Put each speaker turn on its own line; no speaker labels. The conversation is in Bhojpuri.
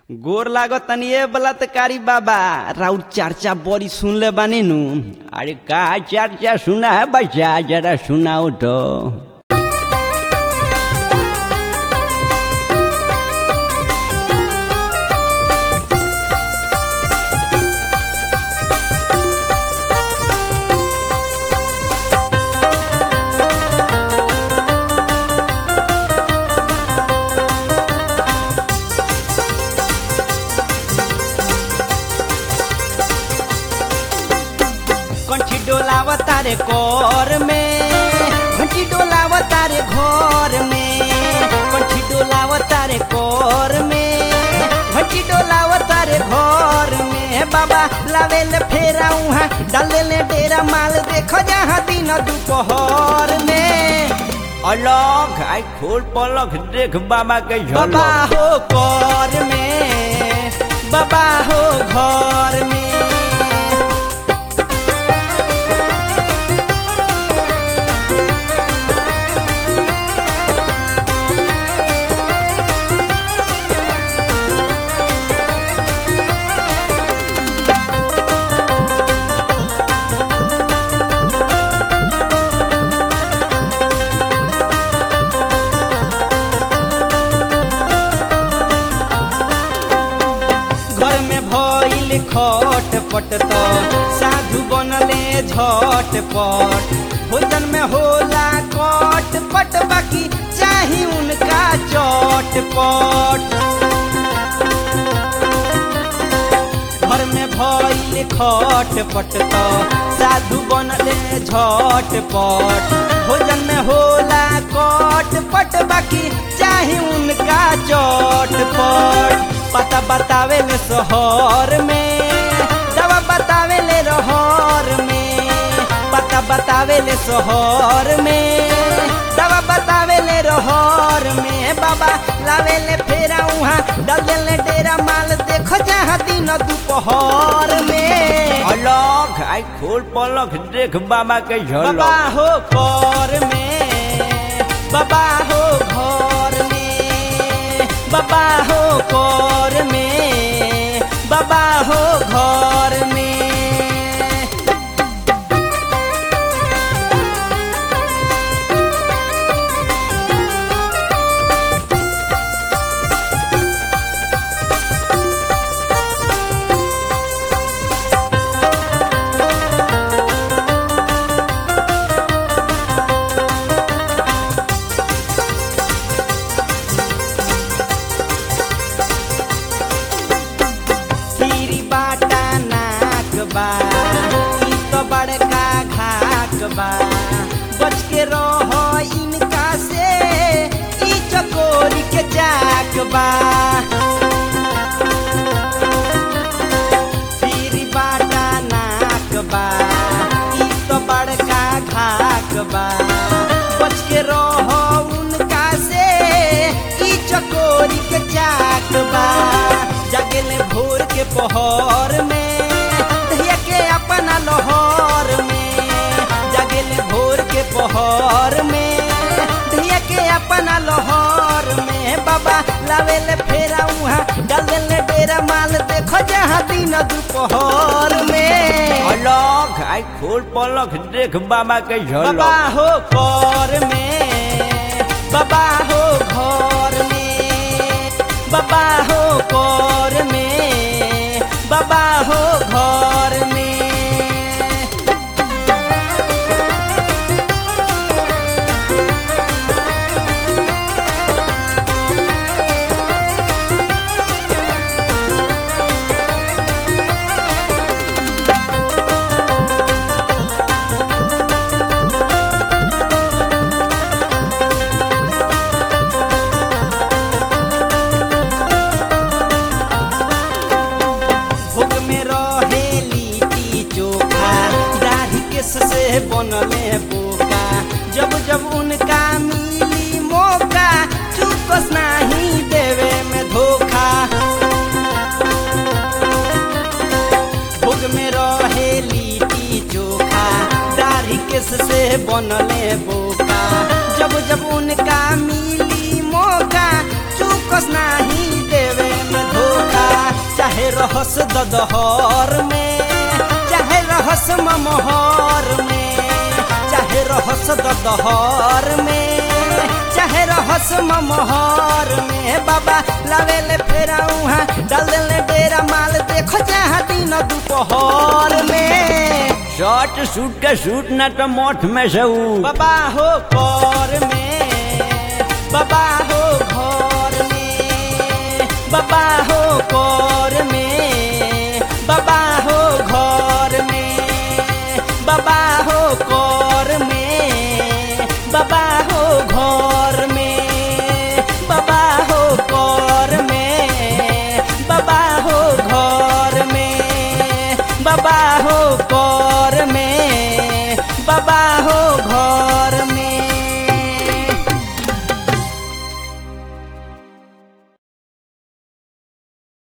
गोर लागो तनिए बलात्कारी बाबा राउर चर्चा बड़ी सुन ले बानी नु अरे का चर्चा सुना है बच्चा जरा सुनाओ तो कंठी डोलाव तारे कोर में कंठी डोलाव तारे घर में कंठी डोलाव तारे कोर में घंटी डोलाव तारे घर में बाबा लावेल फेरा उहाँ डाले डेरा माल देखो जहाँ दिन दोपहर में अलग आई खोल पलक देख बाबा के बाबा हो कर में बाबा हो घर में घर में भइल खट पट तो साधु बनले झट पट भोजन में होला कट पट बाकी चाही उनका चट पट घर में भइल खट पट तो साधु बनले झट पट भोजन में होला कट पट बाकी चाही उनका चट पट पता बतावे ले शहर में दवा बतावे ले रहर में पता बतावे ले शहर में दवा बतावे ले रहर में बाबा लावे ले फेरा उहाँ डाल देले डेरा माल देखो जहाँ दिन दोपहर में अलग आई खोल पलक देख बाबा के झलक बाबा हो कर में बाबा हो घर में बाबा हो कर में बाबा हो घर में सीरी बाटा नाक बा ई तो बड़का घाक बा बच के रहो इनका से ई चकोरी के चाक बा सीरी बाटा नाक बा ई तो बड़का घाक बा बच के रहो उनका से ई चकोरी के चाक बा जगले भोर के पहर में दहिया के अपना लोहर में जगले भोर के पहर में दहिया के अपना लोहर में बाबा लावेले फेरा उहाँ डाल देले डेरा माल देखो जहाँ दिन दोपहर में अलग आई खोल पलक देख बाबा के झलक बाबा हो कर में बाबा हो घर में बाबा हो कर में बाबा हो घर में भोग में रहे लिट्टी चोखा दाढ़ी केस से बनले बोका जब जब उनका मिली मौका चुकस नहीं देवे में धोखा भोग में रहे लिट्टी चोखा दाढ़ी केस से बनले बोका जब जब उनका मिली मौका चुकस नहीं देवे में धोखा रहस ददहर में चाहे रहस ममहर में चाहे रहस ददहर में चाहे रहस ममहर में बाबा लावेले फेरा उहाँ डाल देले डेरा माल देखो जहाँ दिन दोपहर में
शर्ट सूट के सूट न तो मोठ में से ऊ
बाबा हो कर में बाबा हो घर में बाबा हो कर में